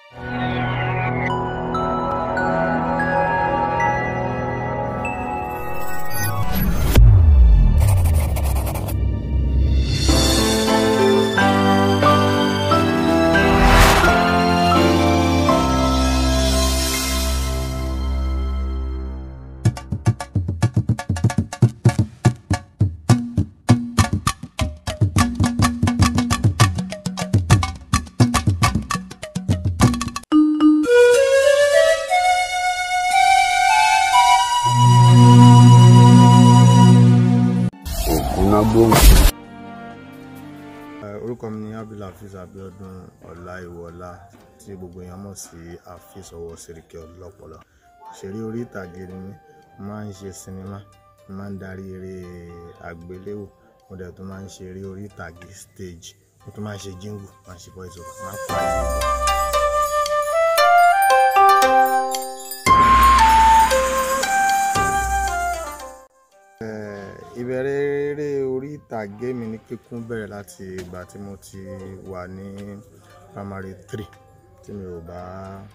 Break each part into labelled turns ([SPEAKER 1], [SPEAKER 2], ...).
[SPEAKER 1] ògúnnágbòǹgbò.
[SPEAKER 2] orúkọ mi ni abdulhafiz abiodun ọláìwọlá tí gbogbo èèyàn mọ̀ sí hafiz ọwọ́ sẹ̀ríkẹ́ ọlọ́pọlọ òṣèré orí ìtàgé ni mí mo máa ń ṣe sinimá mo máa ń darí eré àgbéléwò mo dẹ̀ tún máa ń ṣe eré orí ìtàgé stage mo tún máa ń ṣe jingle máa ń ṣe voice over máa ń pa ìlú. ìbẹ̀rẹ̀ eré orí ìtàgé mi ní kíkún bẹ̀rẹ̀ láti ìgbà tí mo ti wà ní primary three tí mi ò bá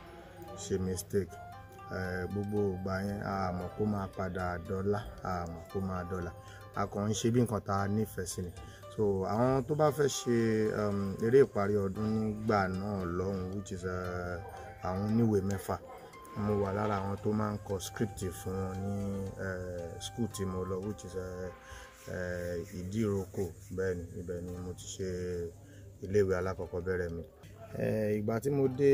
[SPEAKER 2] ṣe mistake Eh, gbogbo ìgbà yẹn a mọ̀ kó máa padà dọ́là a mọ̀ kó máa dọ́là a kàn ń ṣe bí nǹkan tá a nífẹ̀ẹ́ sí ni so àwọn tó bá fẹ́ ṣe um, eré ìparí ọdún nígbà náà lọ́hùn which is eh, àwọn oníwèé mẹ́fà mo wà lára àwọn tó máa ń kọ script fún wọn ní eh, school tí mo lọ which is eh, eh, ìdíròkò bẹ́ẹ̀ ni ibẹ̀ ni mo ti ṣe iléèwé alákọ̀ọ́bẹ̀rẹ̀ mi Eh, ìgbà tí mo dé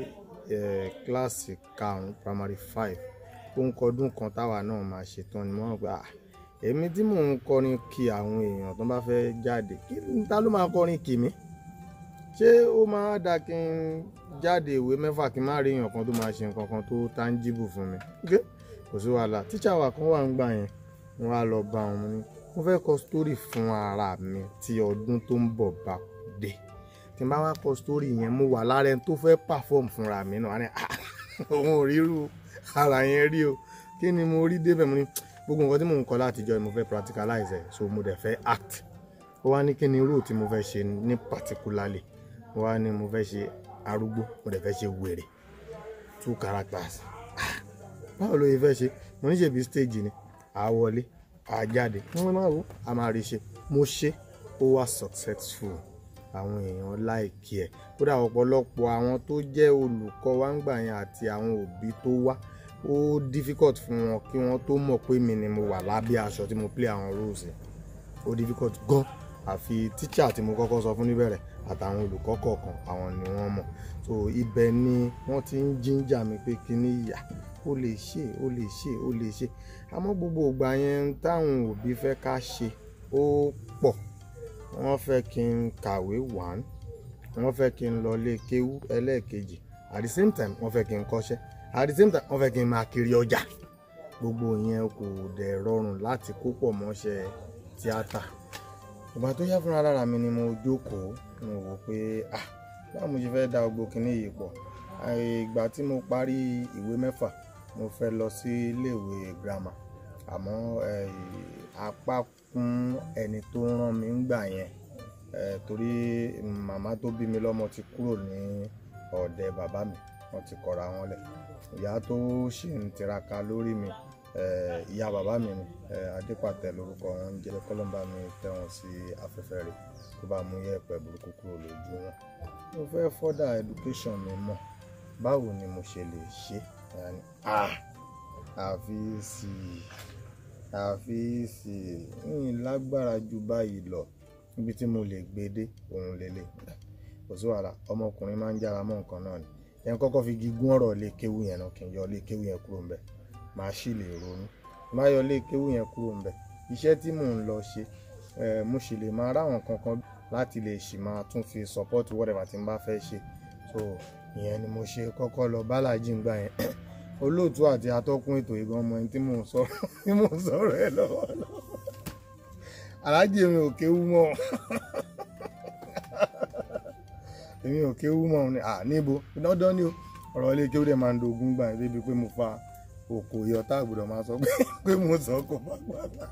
[SPEAKER 2] eh, kíláàsì karùn-ún primary five ó ń kọdún kan táwa náà máa ṣetán ni mo rò pé ah èmi tí mò ń kọrin kí àwọn èèyàn tó bá fẹ́ jáde kí ta ló máa kọrin kì mí ṣé ó máa dá kí n jáde ìwé mẹ́fà kí n má rí èèyàn kan tó máa ṣe nǹkan kan tó tangible fún mi ok kò sí wàhálà tíṣà wa kan wà ń gbà yẹn mo wá lọ bá wọn mo ní mo fẹ́ kọ story fún ara mi tí ọdún tó ń bọ̀ bá dé tí n bá wá kọ story yẹn mo wà lára ẹni tó fẹ́ perform fúnra mi náà wá ní ah òun ò ríru ara yẹn rí o kí ni mo rí débẹ̀ mo ní gbogbo nǹkan tí mò ń kọ látijọ́ mo fẹ́ practicalize ẹ̀ so mo dẹ̀ fẹ́ act ó wá ní kí ni role tí mo fẹ́ ṣe ní particularly ó wá ní mo fẹ́ ṣe arúgbó mo dẹ̀ fẹ́ ṣe wèrè two characters Ah, báwo ló yẹ fẹ́ ṣe mo ní ṣèbí stage ni à wọlé à jáde wọ́n máa wò á máa rí ṣe mo ṣe ó wá successful àwọn èèyàn láìkí ẹ̀ kódà ọ̀pọ̀lọpọ̀ àwọn tó jẹ́ olùkọ́ wa ń gbà yẹn àti àwọn òbí tó wá ó difficult fún wọn kí wọ́n tó mọ̀ pé mi ni mo wà lábẹ́ aṣọ tí mo play àwọn roles yẹn ó difficult gan àfi teacher tí mo kọ́kọ́ sọ fún níbẹ̀rẹ̀ àtàwọn olùkọ́ kọ̀ọ̀kan àwọn ni wọ́n mọ̀ so ibẹ̀ ni wọ́n ti ń jíńjà mi pé kíní ìyá ó lè ṣe ó lè ṣe ó lè ṣe àmọ́ gbogbo ìgbà yẹn táwọn òbí fẹ́ ká ṣe ó pọ̀ wọ́n fẹ́ kí n kàwé one wọ́n fẹ́ kí n lọ lé kéwú ẹlẹ́ẹ̀kejì at the same time wọ́n fẹ́ kí n kọ́ṣẹ́ at the same time wọ́n fẹ́ kí n máa kiri ọjà gbogbo yẹn kò dẹ̀ rọrùn láti kó pọ̀ mọ́ṣẹ́ tíátà ìgbà tó yá fúnra lára mi ni mo jókòó mo wò pé ah báwo mo ṣe fẹ́ da gbogbo kinní yìí pọ̀ ìgbà tí mo parí ìwé mẹ́fà mo fẹ́ lọ sí iléèwé girama àmọ́ apá kún ẹni tó rán mi ń gbà yẹn eh, torí màmá tó bí mi lọ́mọ ti kúrò ní ọ̀dẹ̀ bàbá mi wọ́n ti kọ̀ra wọn lẹ̀ ìyá tó ṣì ń tiraka lórí mi eh, ìyá bàbá mi ni eh, adépàtẹ lórúkọ wọn ń jẹ́ kọ́lọ́mbà mi tẹ́ wọn sí afẹ́fẹ́ rẹ̀ kó bá mú yẹ̀pẹ̀ burúkú kúrò lójú wọn mo fẹ́ further education mi mọ̀ báwo ni mo ṣe lè ṣe àfi sí i àfi sí i ń lágbára ju báyìí lọ níbi tí mo lè gbé dé òun lélẹ̀ kò sí wàhálà ọmọkùnrin máa ń jára mọ́ nǹkan náà ni yẹn kọ́kọ́ fi gígùn ọ̀rọ̀ lé kéwú yẹn náà kí n yọ lé kéwú yẹn kúrò ńbẹ̀ màá sì lè ronú má yọ lé kéwú yẹn kúrò ńbẹ̀ iṣẹ́ tí mò ń lọ ṣe mo sì lè máa ráwọn kankan láti lè sì máa tún fi support whatever tí n bá fẹ́ ṣe so ìyẹn ni mo ṣe kọ́kọ́ lọ bálàjì ń gbà yẹn olóòtú àti atọ́kùn ètò ìgan ọmọ ẹni tí mò ń sọ̀rọ̀ tí mò ń sọ̀rọ̀ ẹ lọ́wọ́lọ́wọ́ aláàjì mi ò kéwú mọ́ èmi ò kéwú mọ́ ni à níbo dandan ni o ọ̀rọ̀ ilé kéwú dẹ̀ máa ń dogun gbà yẹn débi pé mo fa òkò yọ tá àgbùdọ̀ máa sọ pé mo sọ kó bá gbàgbà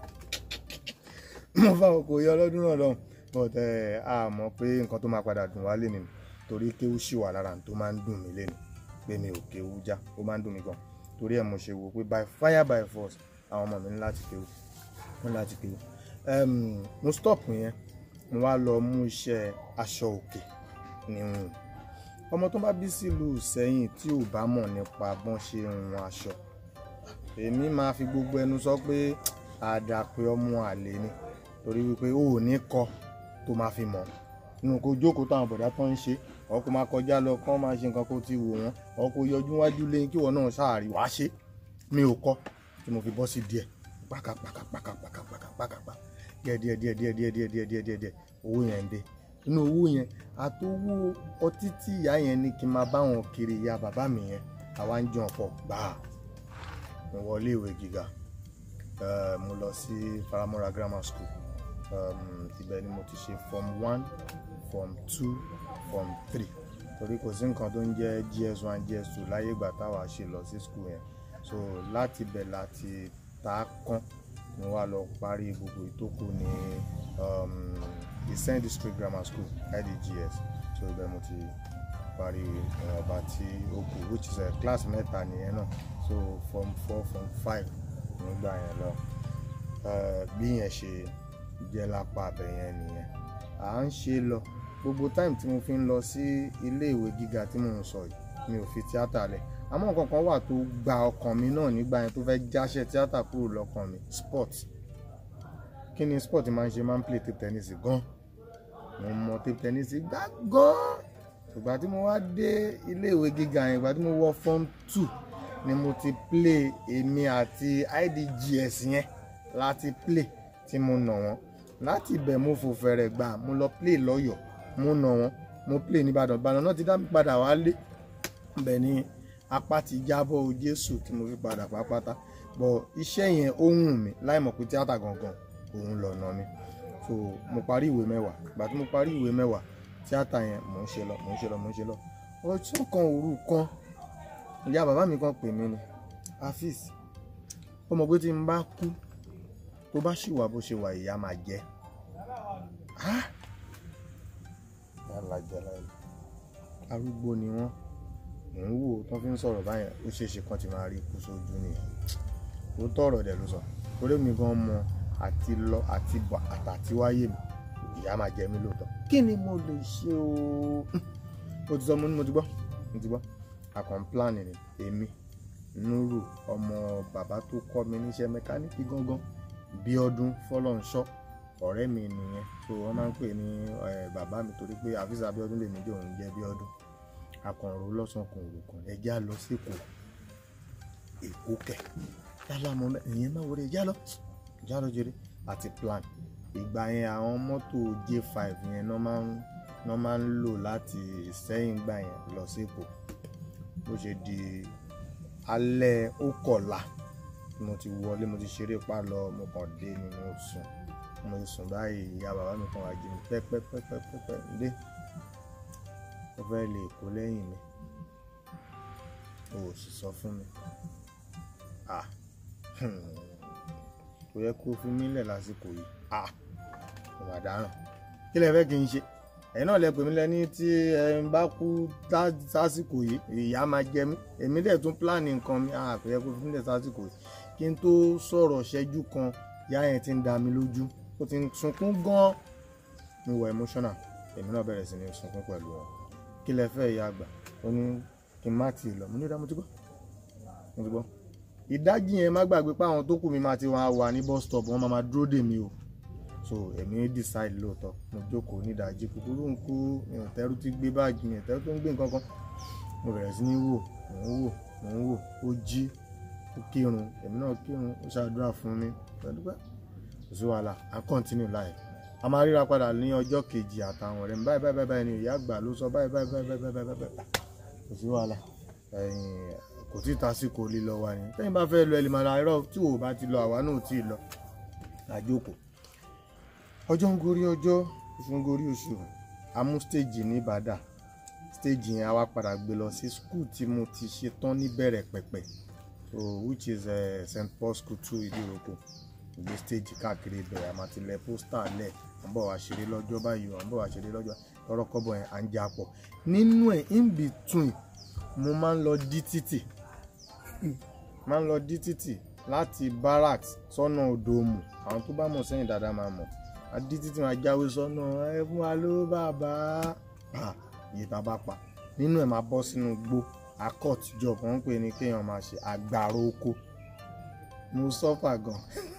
[SPEAKER 2] mo fa òkò yọ lọ́dún náà lọ́hùn but a mọ̀ pé nǹkan tó máa padà dùn wá lé nìyẹn torí kéwú ṣì wà lára tó máa ń dùn mí lẹ́nu pé mi ò kéwú já ó máa ń dùn mí gan torí ẹ̀ mo ṣe wò pé by fire by force àwọn ọmọ mi ní láti kéwú ní láti kéwú um, mo stop yẹn mo wá lọ mú iṣẹ́ aṣọ òkè níhùn ọmọ tó bá bí sílùú sẹ́yìn tí ò bá mọ̀ nípa bọ́n ṣe ń hun aṣọ èmi máa fi gbogbo ẹnu sọ pé àdàpé ọmọ àlè ni torí wípé ó ò ní kọ tó máa fi mọ̀ nínú kó jókòó táwọn bọ̀dá tó ń ṣe ọ̀ kó máa kọjá lọ kó máa ṣe nǹkan kó ti wò wọ́n ọ̀ kó yọjú wájú lẹ́yìn kí wọ́n náà ṣáàrí wàá ṣe mi ò kọ́ tí mo fi bọ́ sí díẹ̀ pàkàpàkàpàkàpàkàpàkàpà díẹ̀ díẹ̀ díẹ̀ díẹ̀ díẹ̀ díẹ̀ díẹ̀ díẹ̀ díẹ̀ díẹ̀ owó yẹn ń dé inú owó yẹn àtowó ọtí tí ìyá yẹn ní kí n máa bá wọn kiri ìyá bàbá mi yẹn àwa ń jẹun pọ̀ gbàá mo wọlé ìwé gíga Eh, mo lọ sí faramora grammar school um, ibẹ̀ ni mo ti ṣe form one form two form three torí kò sí nǹkan tó ń jẹ́ gs one gs two láyé ìgbà táwa ṣe lọ sí school yẹn so láti bẹ̀ láti ta á kán mo wá lọ parí gbogbo ìtókù ní um, Ìsẹ́yìn district grammar school idgs so ibẹ̀ mo ti parí ọba tí ó kù which is uh, class mẹ́ta nìyẹn náà so form four form five nígbà yẹn lọ Eh, bí yẹn ṣe jẹ́ lápá abẹ yẹn nìyẹn à ń ṣe lọ gbogbo time tí mo fi ń lọ sí ilé ìwé gíga tí mò ń sọ yìí mi ò fi tíátà lẹ̀ àmọ́ nǹkan kan wà tó gba ọkàn mi náà nígbà yẹn tó fẹ́ jáṣẹ́ tíátà kúrò lọ́kàn mi sport kí ni sport máa ń ṣe máa ń play table tennis gan mo mọ table tennis gbá gan ìgbà tí mo wá dé ilé ìwé gíga yẹn ìgbà tí mo wọ form two ni mo ti play èmi àti idgs yẹn láti play tí mo nà wọ́n láti ibẹ̀ mo fò fẹ̀rẹ̀ gbà mo lọ play lọ́yọ̀ọ́ mo nà wọ́n mo play nìbàdàn ìbàdàn náà ti dá mi padà wálé bẹ́ẹ̀ ni apá ti jábọ́ o jésù tí mo fi padà pápátá bọ̀ iṣẹ́ yẹn ó wùn mí láì mọ̀ pé tíátà gangan òun lọ̀nà mi so mo parí ìwé mẹ́wàá ìgbà tí mo parí ìwé mẹ́wàá tíátà yẹn mò ń ṣe lọ mò ń ṣe lọ mò ń ṣe lọ ọjọ́ kan òru kan ìyá bàbá mi kan pè mí ni afis ó mọ̀ pé tí n bá kú tó bá ṣì wà bó ṣe wà ìyá máa jẹ́ Ah! yàrá jàlá yìí arúgbó ni wọ́n mò ń wò tó fi ń sọ̀rọ̀ báyẹn ó ṣeé ṣe kán ti máa rí ikú sójú nìyẹn ó tọ̀rọ̀ dẹ̀ ló sọ torí mi gan mọ àti lọ àti bọ̀ àtàtíwáyé mi ìyá máa jẹ mí lóòótọ́ kí ni mo lè ṣe o mo ti sọ mo ní mo ti gbọ́ mo ti gbọ́ àkàn plan ni èmi nuru ọmọ bàbá tó kọ́ mi níṣẹ́ mẹkáníìkì gangan Bíọ́dún Fọlọ́nṣọ́ ọ̀rẹ́ mi nìyẹn so wọ́n máa ń pè ní eh, bàbá mi torí pé àfíìsà Bíọ́dún lèmi jẹ́ òun jẹ́ Bíọ́dún akọ̀rọ̀ lọ́sàn kan òru kan ẹ̀já lọ sí Èkó Èkó kẹ̀ yálà mọ́ mẹ́ ìyẹn máa wọlé ẹ̀já lọ ẹ̀já lọ jẹrẹ àti plan ìgbà yẹn àwọn mọ́tò J5 yẹn náà máa ń náà máa ń lò láti Ìsẹ́yìn gbà yẹn lọ sí Èkó bó ṣe di alẹ́ ó kọ̀la mo ti wọlé mo ti ṣeré pa lọ mo kàn dé ni mo sùn mo sùn báyìí ìyá bàbá mi kan wá jí mi pẹ́pẹ́pẹ́pẹ́pẹ́ ndé ó fẹ́ lè kó lẹ́yìn mi o ò sì sọ fún mi ah kò yẹ kó fi mí lẹ̀ lásìkò yìí ah mo mà dáràn kí lẹ fẹ́ kí n ṣe ẹ̀yin náà lẹ pè mí lẹ́ni tí ẹ ń bá kú sásìkò yìí ìyá máa jẹ mí èmi dẹ̀ tún pílánì nǹkan mi ah kò yẹ kó fi mí lẹ̀ sásìkò yìí kí n tó sọ̀rọ̀ ṣẹ́jú kan ìyá yẹn ti ń da mi lójú ó ti ń sunkún gan-an mo wọ emotional èmi náà bẹ̀rẹ̀ sí ní sunkún pẹ̀lú wọn kí lẹ fẹ́ ìyá àgbà ó ní kí n má tì í lọ mo ní ìdá mo ti gbọ́ mo ti gbọ́ ìdájí yẹn má gbàgbé pé àwọn tó kù mi máa ti wá wà ní bus stop wọn máa máa dúró dè mí o so èmi decide lóòótọ́ mo jókòó ní ìdájí kúkúrú ń kú mi ò tẹ́rù ti gbé báàgì mi ò tẹ́rù tó ń gbé nǹkan kan mo bẹ̀rẹ̀ sí ní wò mò ń wò mò ń wò ó jí ó kírun èmi náà kírun ó ṣàdúrà fún mi pẹ̀lú pẹ́ kò sí wàhálà à ń continue life a máa ríra padà ní ọjọ́ kejì àtàwọn ọ̀rẹ́ mi báyìí báyìí báyìí ni ìyá àgbà ló sọ báyìí báyìí báyìí báyìí báyìí báyìí kò sí wàhálà kò tí ì tásìkò lílọ wa ni tẹ́yìn bá fẹ́ lọ ẹ̀ lè máa ra irọ́ tí ò bá ti lọ àwa náà ò tí ì lọ àjókòó ọjọ́ ń gorí ọjọ́ oṣù ń gorí oṣù amú stage ní Ìbàdàn stage yẹn a wá padà gbé lọ sí school tí mo ti ṣe tán níbẹ̀rẹ̀ pẹ̀pẹ̀ so which is uh, St Paul School two Ìdíròkò ìgbé stage káàkiri ibẹ̀ àmọ́ ti lẹ̀ pósítà lẹ̀ à ń bọ̀ wá ṣeré lọ́jọ́ báyìí à ń bọ̀ wá ṣeré lọ́jọ́ ọ̀rọ̀ kọ́bọ̀ yẹn à ń jà pọ̀ nínú ẹ̀ in between mo máa ń lọ dí títì máa ń lọ dí títì láti barracks sọ́nà odòmù àwọn tó bá mọ̀ sẹ́yìn dáadáa máa mọ̀ adí títì máa jáwé sọ́nà ẹ fún wa ló bàbá pa iye tá a bá pa nínú ẹ̀ máa bọ́ sínú gbó akọ́t job wọ́n ń pè ní kéèyàn máa ṣe àgbàrá oko mo sọ́fà gan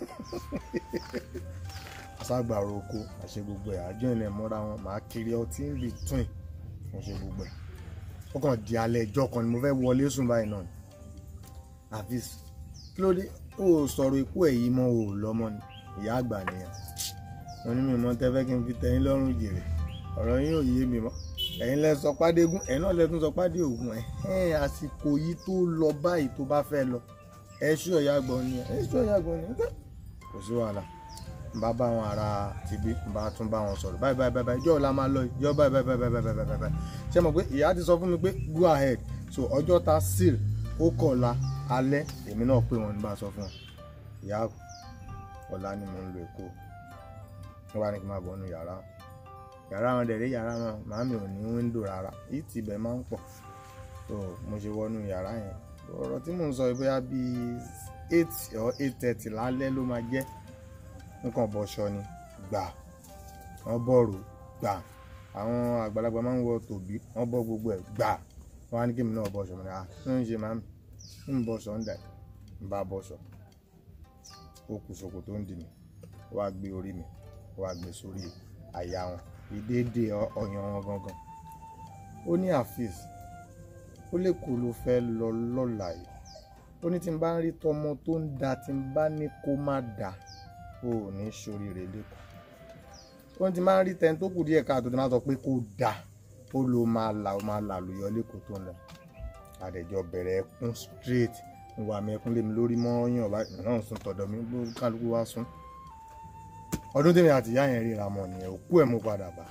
[SPEAKER 2] aṣágbàrá oko àṣe gbogbo ẹ̀ àjọ ìnà ìmúra wọn màá kiri ọtí ń bì twin mo ṣe gbogbo ẹ̀ ó kàn di alẹ́ ẹjọ́ kan ni mo fẹ́ wọlé sùn báyìí náà ni àfíìs kí ló dé ó sọ̀rọ̀ ikú ẹ̀ yìí mọ́ ò lọ́mọ ni ìyá àgbà nìyẹn wọn ní mi mọ tẹ́fẹ́ kí n fi tẹ́yìn lọ́rùn jèrè ọ̀rọ̀ yín ò yé mi mọ́ ẹ̀yin lẹ sọ pádégún ẹ̀yin náà lẹ tún sọ pádé ògùn ẹ̀ ẹ̀ àsìkò yìí tó lọ báyìí tó bá fẹ́ lọ ẹ̀ ṣú ọ̀yà gbọ́n ni ẹ̀ ṣú ọ̀yà gbọ́n ni kò sí wàhálà n bá bá wọn ara ti bí n bá tún bá wọn sọ̀rọ̀ báyìí báyìí báyìí ìjọ́ ọ̀la máa lọ ìjọ́ báyìí báyìí báyìí báyìí báyìí báyìí ṣé mo pé ìyá ti sọ fún mi pé go ahead so ọjọ́ ta seal ó kọ̀la alẹ́ èmi náà pé wọn ní bá a sọ fún wọn ìyá ọ̀la ni mo ń lo èkó wọ́n wá ní kí n máa bọ̀ nínú yàrá yàrá wọn dẹ̀ rí yàrá wọn màámi ò ní wíńdò rárá ìtì ibẹ̀ máa ń pọ̀ so mo ṣe wọnú yàrá yẹn ọ̀rọ̀ tí mò ń sọ bóyá bíi eight or eight thirty lálẹ́ ló máa jẹ́ nǹkan bọ̀ṣọ ni gbà wọ́n bọ̀rù gbà àwọn àgbàlagbà máa ń wọ tòbí wọ́n bọ́ gbogbo ẹ̀ gbà wọ́n á ní kí mi náà bọ̀ṣọ mi ní à ń ṣe màámi ń bọ̀ṣọ ń dà ń bá bọ̀ṣọ ó kù ṣòkò tó ń dì mí ó wá gbé orí mi ó wá gbé sórí àyà wọn ìdédé ọyàn wọn gangan ó ní àfíìs ó lè kó ló fẹ́ lọ lọ́la yìí ó ní tí n bá ń rí tọmọ tó ń da tí n bá ní kó má da ó ò ní ṣoríire lẹ́kọ̀ọ́ ó ní tí n bá ń rí tẹni tó kù díẹ̀ káàtó tí n bá sọ pé kó da ó ló máa là ó máa là lóyọ lẹ́kọ̀ọ́ tó ń lọ àdẹ̀jọ bẹ̀rẹ̀ ẹkún straight ń wà mí ẹkún lé mi lórí mọ́yàn báyìí náà sùn tọ̀dọ̀ mi gbó kálukú wá sùn ọdún tèmi àti ìyá yẹn ríra mọ nìyẹn òkú ẹ̀ mú padà bá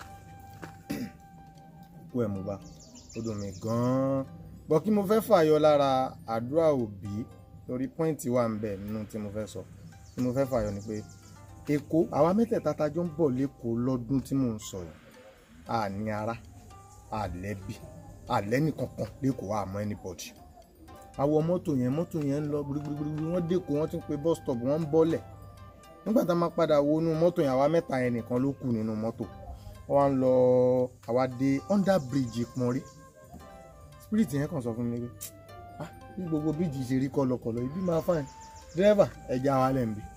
[SPEAKER 2] òkú ẹ̀ mú bá ó dùn mí gan-an bọ́ kí mo fẹ́ fàyọ lára àdúrà òbí lórí pọ́ìntì wà ń bẹ̀ nínú tí mo fẹ́ sọ tí mo fẹ́ fàyọ ni pé èkó àwa mẹ́tẹ̀ẹ̀ta tajọ ń bọ̀ lẹ́kọ̀ọ́ lọ́dún tí mò ń sọ yìí a ní ara àlẹ́bí àlẹ́nìkankan lẹ́kọ̀ọ́ àmọ́ anybody àwọ mọ́tò yẹn mọ́tò yẹn ń lọ gbirigbirigbiri wọ́n dẹ́kọ̀ wọ́n ti ń pe bus stop wọ́n ń bọ́lẹ̀ nígbà tá a máa padà wọnú mọ́tò yẹn àwa mẹ́ta yẹn nìkan ló kù nínú mọ́tò wọ́n wá ń lọ àwa dé under bridge Ìpọ́nrí spirit yẹn kàn sọ fún mi pé ah bí gbogbo bíjì ṣe rí kọlọkọlọ ibi máa fine dírẹ́fà ẹja wa lẹ̀ ń bí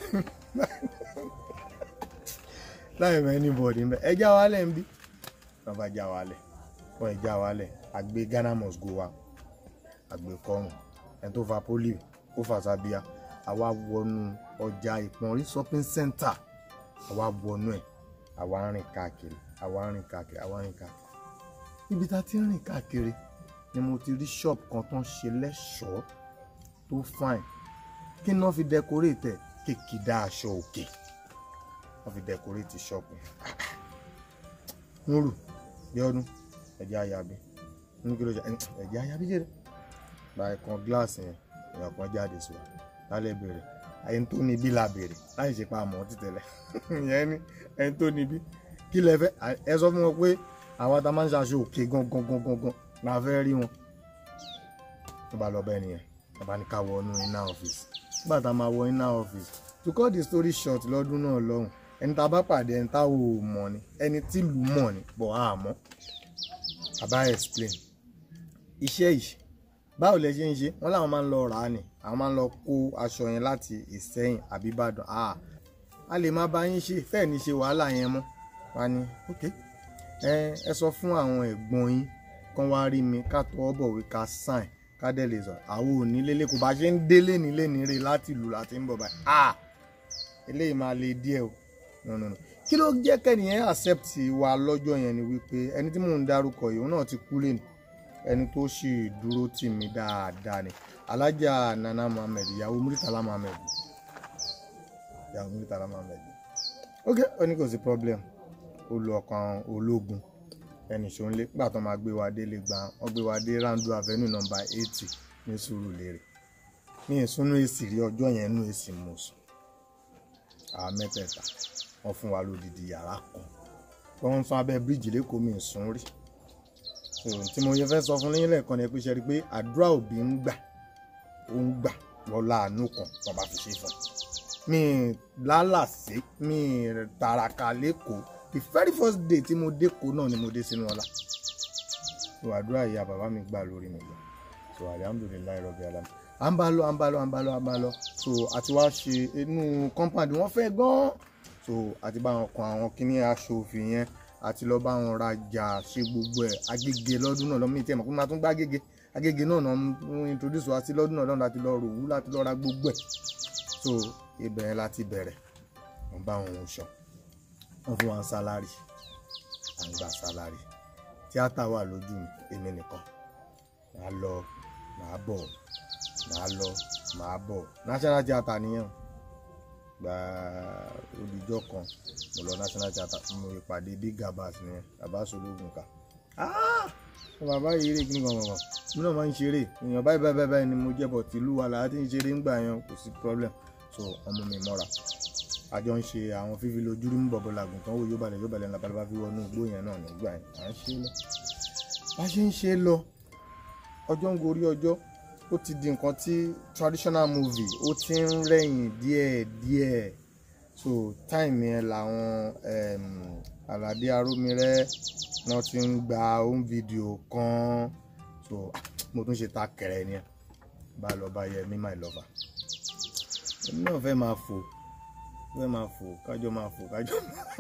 [SPEAKER 2] láì mọ anybody ń bẹ ẹja wa lẹ̀ ń bí wọ́n bá já wa lẹ̀ wọ́n ẹja wa lẹ̀ àgbé Ghana must go wa àgbé kọrùn ẹni tó fa polio ó fà sábíà àwa wọnú ọjà Ìpọ́nrí shopping center àwa wọnú ẹ̀ àwa ń rìn káàkiri àwa ń rìn káàkiri àwa ń rìn káàkiri ibi tá a ti ń rìn káàkiri ni mo ti rí shop kan tó ń ṣe lẹ́ṣọ̀ọ́ tó fine kí ni wọ́n fi decorate ẹ̀ kékìdá aṣọ òkè wọ́n fi decorate shop yẹn nuru bí ọdún ẹ̀jẹ̀ ayabi ní kí ló ṣe ẹ̀jẹ̀ ayabi jẹ́rẹ̀ báyìí kan gíláàsì yẹn èèyàn kan jáde sí wa lálẹ́ bèrè ẹni tó níbí la bèrè láì ṣe pa àmọ́ títẹ̀lẹ̀ ìyẹn ni ẹni tó níbí kí lẹ fẹ́ ẹ sọ fún wọn pé àwọn tá a máa ń ṣaṣọ òkè gangan gangan gan la fẹ́ rí wọn tó bá lọ bẹ́ẹ̀ nìyẹn bàbá ní ká wọ inú iná ọ́fíìsì nígbà tá a máa wọ iná ọ́fíìsì to cut the story short lọ́dún náà lọ́hùn ẹni tá a bá pàdé ẹni tá a ò mọ̀ ni ẹni tí ìlú mọ̀ ni bọ̀ á mọ̀ bàbá explain iṣẹ́ yìí báwo lẹ ṣe ń ṣe wọn làwọn máa ń lọ rà á ni àwọn máa ń lọ kó aṣọ yẹn láti Ìsẹ́yìn àbí Ìbàdàn ah a lè má bá yín ṣe fẹ́ẹ̀ ní ṣe wàhálà yẹn mọ́ wá ní ok ẹ ẹ sọ fún àwọn ẹ̀gbọ́n yín kán wá rí mi ká tọwọ́ bọ̀wé ká sign ká dẹ̀ lè sọ àwọn òní lélẹ̀ kò bá ṣe ń délé nílé nírè láti ìlú láti ń bọ̀ báyìí ah eléyìí máa le díẹ̀ o no no no kí ló jẹ́ kẹ́niyẹn accept wa lọ́jọ́ yẹn ni wípé ẹni tí mò ń dárúkọ yìí òun náà ti kú lẹ́nu ẹni tó sì dúró tì mí dáadáa ni alájà nana muhammed ìyàwó muritala muhammed ìyàwó muritala muhammed ok ó ní kò sí problem ó lu ọkàn ológun ẹnì ṣòǹlé nígbà tó máa gbé wa délé gbà wọn gbé wa dé randu avenue number eighty ní Sùúrùlérè ní ìsúnú èsì rí ọjọ́ yẹn nú èsì mọ̀ọ́sùn àwọn mẹ́tẹ̀ẹ̀ta wọ́n fún wa lódìdí yàrá kan wọ́n ń san abẹ́ bíríìjì lẹ́kọ̀ọ́ mi sùn rí so tí mo yẹ fẹ́ sọ fún yín lẹ́ẹ̀kan ni pé ṣe rí i pé àdúrà òbí ń gbà ó ń gbà wọ́n láàánú kan tó bá fi ṣe fún un mi lálàsé mi tàràkà lẹ́kọ̀ọ́ the very first day tí mo dẹ́kọ̀ọ́ náà ni mo dé sínú ọlá so àdúrà ìyá bàbá mi gbà lórí mi lọ so alihamudulilayi rọbì alam à ń bá lọ à ń bá lọ à ń bá lọ à ń bá lọ so àti wá ṣe inú compound wọn fẹ́ gan so àti bá wọn kan àwọn kíní aṣọ òfin yẹn àti lọ bá wọn rajà ṣe gbogbo ẹ̀ agége lọ́dún náà lọ́mọ ìtẹ́mọ̀ pé máa tún gbá agége agége náà náà ń introduce wa sí lọ́dún náà lọ́dún láti lọ rò wú láti lọ ra gbogbo ẹ̀ so ibẹ̀ yẹn láti bẹ̀rẹ̀ wọ́n bá wọn ń ṣan wọ́n fún wa ń sálárì à ń gba sálárì tíátà wà lójú mi èmi nìkan màá lọ màá bọ̀ màá lọ màá bọ̀ national theatre nìyẹn gba olùjọ kan mo lọ national theatre mo ìpàdé big gabas nìyẹn bàbá sológun ká bàbá yìí eré kíni kan kankan mi náà máa ń ṣeré èèyàn báyìí báyìí báyìí ni mo jẹ́ bọ̀ tìlú wa làá ti ń ṣeré ńgbà yẹn kò sí problem so ọmọ mi mọ́ra àjọ ń ṣe àwọn fífi lójú rí mú bọ̀bọ̀ làgùn tán wò yóò balẹ̀ yóò balẹ̀ labalábá fi wọnú igbó yẹn náà nígbà yẹn à ń ṣe lọ bá ṣe ń ṣe lọ ọjọ́ ń gorí ọjọ́ ó ti di nǹkan tí traditional movie ó ti ń rẹ̀yìn díẹ̀ díẹ̀ so time yẹn làwọn um, Àlàdé Arómirẹ́ náà ti ń gba home video kan so mo tún ṣe ta kẹrẹ ni bá lọ bá yẹ mí my lover èmi náà fẹ́ máa fò fẹ́ máa fò kájọ máa fò kájọ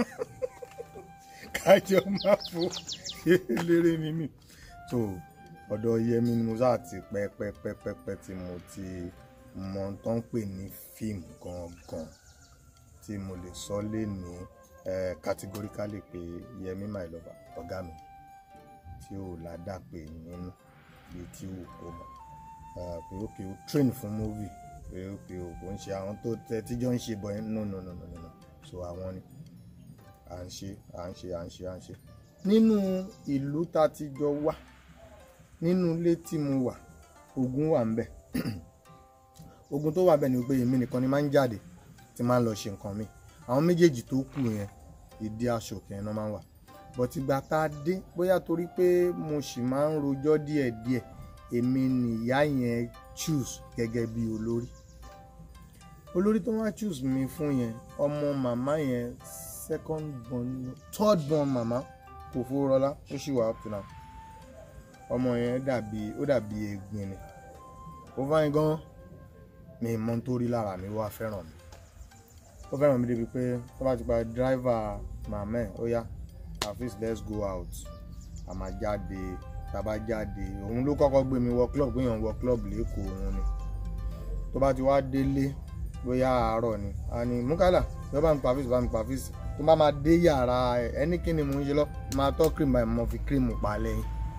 [SPEAKER 2] kájọ máa fò eléré ni mí so ọ̀dọ̀ yẹmi ni mo sáà ti pẹ́ pẹ́ pẹ́ pẹ́ pẹ́ tí mo ti mọ tó ń pè ní fíìmù gangan tí mo lè sọ lé ní categorically pé yẹmi my lover ọ̀gá mi tí ò ládàpé nínú bí tí ò kó mọ̀ pé ó kè ó train fún movie pé ó pé ó kò ń ṣe àwọn tó tẹ tíjọ́ ń ṣe bọ̀ ẹ́ no no no no no so àwọn ni à ń ṣe à ń ṣe à ń ṣe à ń ṣe nínú ìlú tá a ti jọ wà nínú ilé tí mo wà ogun wà ńbẹ̀ ogun tó wà ńbẹ̀ ni pé èmi nìkan ni máa ń jáde tí máa ń lọ ṣe nǹkan mi àwọn méjèèjì tó kù yẹn ìdí aṣòkè yẹn náà máa ń wà but ìgbà tá a dé bóyá torí pé mo sì máa ń rojọ́ díẹ̀díẹ̀ èmi nìyá yẹn choose gẹ́gẹ́ bí olórí olórí tó wá choose mi fún yẹn ọmọ màmá yẹn second born third born màmá kò fowó rọlá ó sì wà up to now ọmọ yẹn dàbí ó dàbí egbin ni ó fáyín gan mi mọ tó rí lára mi wá fẹ́ràn mi ó fẹ́ràn mi débi pé tó bá ti pa dráìvà màmá ẹ̀ ó yá afis let's go out a máa jáde tá a bá jáde òun ló kọ́kọ́ gbé mi wọ club gbéyàn wọ club lẹ́kọ̀ọ́ òun ni tó bá ti wá délé bóyá àárọ̀ ni a ní múkàlà tó bá mi pa fíìsì bá mi pa fíìsì tó bá máa dé yàrá ẹ ẹni kí ni mò ń ṣe lọ máa tọ́ cream báyìí mo fi cream pa lẹ́yìn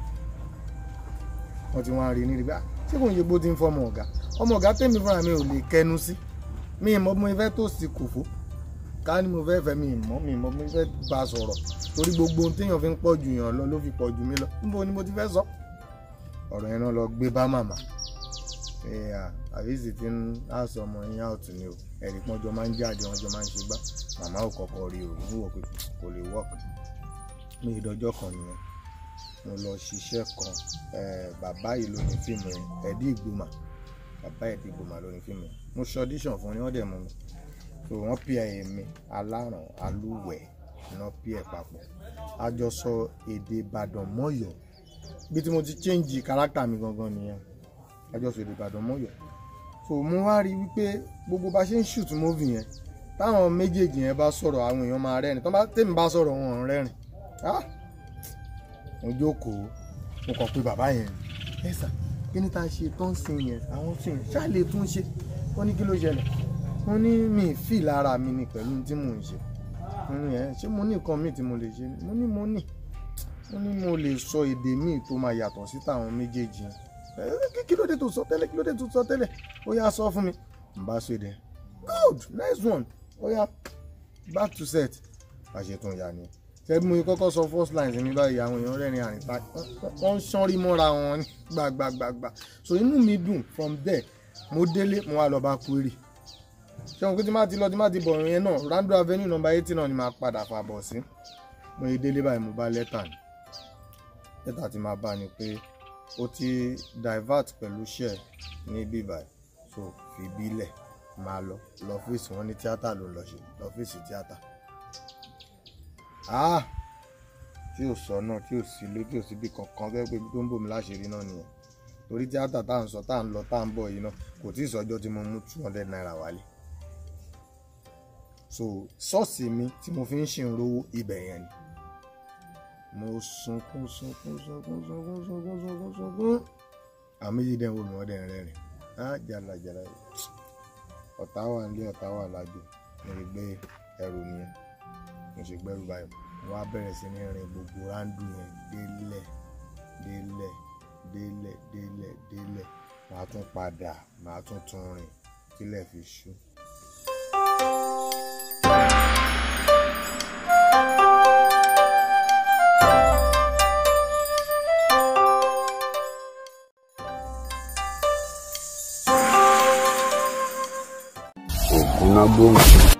[SPEAKER 2] wọ́n ti wọ́n á rí ní ìgbà ṣé kò ń ṣe bó ti ń fọmọ ọ̀gá ọmọ ọ̀gá tèmi fúnra mi ò lè kẹnu sí mi ì mọ bí mo fẹ́ tó sí kòfó ká ní mo fẹ́ fẹ́ mi ì mọ́ mi ì mọ bí mo fẹ́ bá a sọ̀rọ̀ torí gbogbo ohun téèyàn fi ń pọ̀ jù yàn lọ ló fi pọ̀ jù mí lọ níbo ni mo ti fẹ́ sọ ọ̀rọ̀ yẹn náà lọ gbé bá màmá àbísí ti ń láṣọ ọmọ yín out ni o ẹ̀rí pọ́n jọ máa ń jáde wọ́n jọ máa ń ṣe gbá màmá ò kọ́kọ́ rí o ní wò pé kò lè work ní ìdọ́jọ́ kan nìyẹn mo lọ ṣiṣẹ́ kan bàbá yìí ló ní fíìmù yẹn ẹ̀dí ìgbìmọ̀ bàbá ẹ̀dí ìgbìmọ̀ ló ní fíìmù yẹn mo ṣe audition fún ni wọ́n dẹ̀ mú mi so wọ́n pè é mi aláràn alúwẹ̀ iná pè é papọ̀ a jọ sọ èdè Ìbàdàn mọ́yọ̀ bí tí mo ti change character mi gangan nìyẹn a jọ sọ èdè Ìbàdàn mọ́yọ̀ so mo wá rí wípé gbogbo bá ṣe ń shoot movie yẹn táwọn méjèèjì yẹn bá sọ̀rọ̀ àwọn èèyàn máa rẹ́rìn tèmi bá sọ̀rọ̀ wọn ò rẹ́rìn ah mo jókòó mo kàn pé bàbá yẹn ẹ sà kí ni tá a ṣe tó ń sin yẹn àwọn tí yẹn ṣáà lè tún ṣe wọ́n ní kí ló ṣẹlẹ̀ wọ́n ní mi fì lára mi ni pẹ̀lú tí mò ń ṣe mo ní ẹ ṣé mo ní nǹkan míì tí mo lè ṣe mo ní mo ní mo ní mo lè sọ èdè míì tó máa yàtọ̀ sí tàwọn méjèèjì yẹn ẹ kí ló dé tó sọ tẹ́lẹ̀ kí ló dé tó sọ tẹ́lẹ̀ ó yá sọ fún mi n bá ṣe dẹ good nice one ó yá back to set àṣetún ìyá ni tẹ́bí mo kọ́kọ́ sọ first line mi báyìí àwọn èèyàn rẹ́rìn àrìnta wọ́n ń ṣánrí mọ́ra wọn ní gbàgbàgbàgbà so inú mi dùn from there mo délé mo wá lọ bá query ṣé wọn pé tí má ti lọ tí má ti bọ̀ yẹn náà Rando Avenue number eighty náà ni màá padà fà bọ̀ sí mo yí délé báyìí mo bá lẹ́tà ni lẹ́tà tí máa bá ni pé ó ti divert pẹ̀lú share ní bíbá so fi bílẹ̀ máa lọ lọ́fíìsì wọn ní tíátà ló ń lọ ṣe lọ́fíìsì tíátà ah tí ò sọ náà tí ò sí ilé tí ò síbi kankan fẹ́ pé ibi tó ń bò mí láṣìírí náà nìyẹn torí tíátà tá à ń sọ tá à ń lọ tá à ń bọ̀ yìí náà kò tí ì sọjọ́ tí mo mú two hundred naira wálé so ṣọ́ọ̀ṣì mi tí mo fi ń ṣe ìrówó ibẹ̀ yẹn ni mo sunkún sunkún sunkún sunkún sunkún sunkún sunkún àwọn méjì dẹ̀ ń wò mí wọ́n dẹ̀ ń rẹ́rìn á jàlá jàlá ọ̀tá wà nílé ọ̀tá wà lájò mo lè gbé ẹrù nìyẹn mo ṣe gbẹ́rù báyìí mo wá bẹ̀rẹ̀ sí ní rin gbogbo ráńdù yẹn délẹ̀ délẹ̀ délẹ̀ délẹ̀ délẹ̀ màá tún padà màá tún tún rìn tílẹ̀ fi ṣú.
[SPEAKER 1] Ògúnná gbòǹgbò.